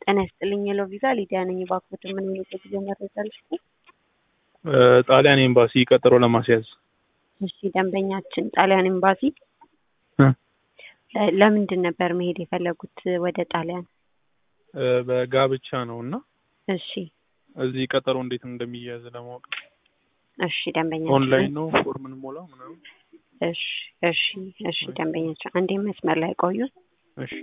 ጤና ይስጥልኝ የለው ቪዛ ሊዲያ ነኝ። እባክዎት ምን አይነት የጉዞ መረጃ ልስጥ? ጣሊያን ኤምባሲ ቀጠሮ ለማስያዝ እሺ ደንበኛችን ጣሊያን ኤምባሲ እ ለ- ለምንድን ነበር መሄድ የፈለጉት ወደ ጣሊያን? እ በጋብቻ ነው እና እሺ እዚህ ቀጠሮ እንዴት እንደሚያዝ ለማወቅ እሺ ደንበኛችን ኦንላይን ነው ፎርም እንሞላው ምናምን። እሺ እሺ እሺ ደንበኛችን አንዴ መስመር ላይ ቆዩ። እሺ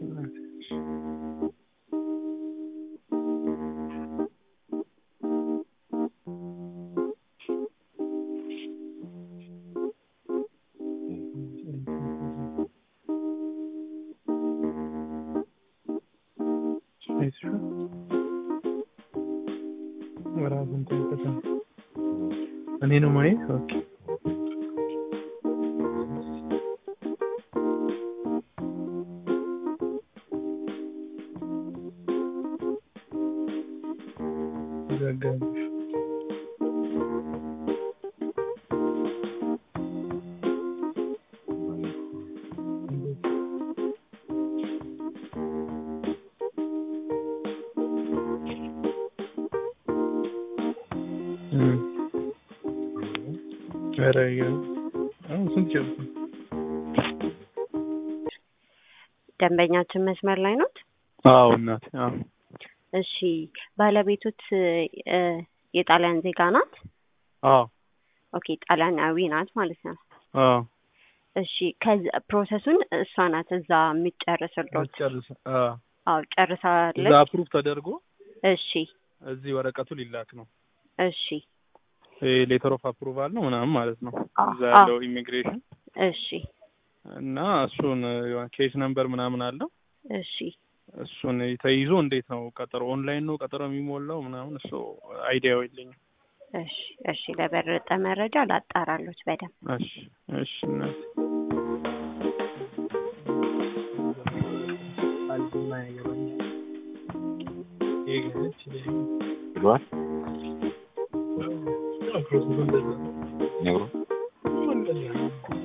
እኔ ነው ማየት ኦኬ ዘጋቢሽ ኧረ ይገርም። አሁን ስንት ጨርሱ? ደንበኛችን መስመር ላይ ኖት? አዎ እናቴ አዎ እሺ ባለቤቶት እ የጣሊያን ዜጋ ናት? አዎ ኦኬ ጣሊያናዊ ናት ማለት ነው። አዎ እሺ ከዚ ፕሮሰሱን እሷ ናት እዛ የምትጨርስሎት? ጨርስ አዎ አዎ እዛ ጨርሳለች። አፕሩቭ ተደርጎ እሺ እዚህ ወረቀቱ ሊላክ ነው። እሺ ሌተር ኦፍ አፕሩቫል ነው ምናምን ማለት ነው። አ- እዛ አ- ያለው ኢሚግሬሽን እሺ እና እሱን ኬስ ነምበር ምናምን አለው እሺ እሱን ተይዞ እንዴት ነው ቀጠሮ ኦንላይን ነው ቀጠሮ የሚሞላው ምናምን እሱ አይዲያው የለኝም። እሺ እሺ ለበለጠ መረጃ ላጣራሎች በደንብ እሺ እሺ እናቴ ብሏል ነግሮ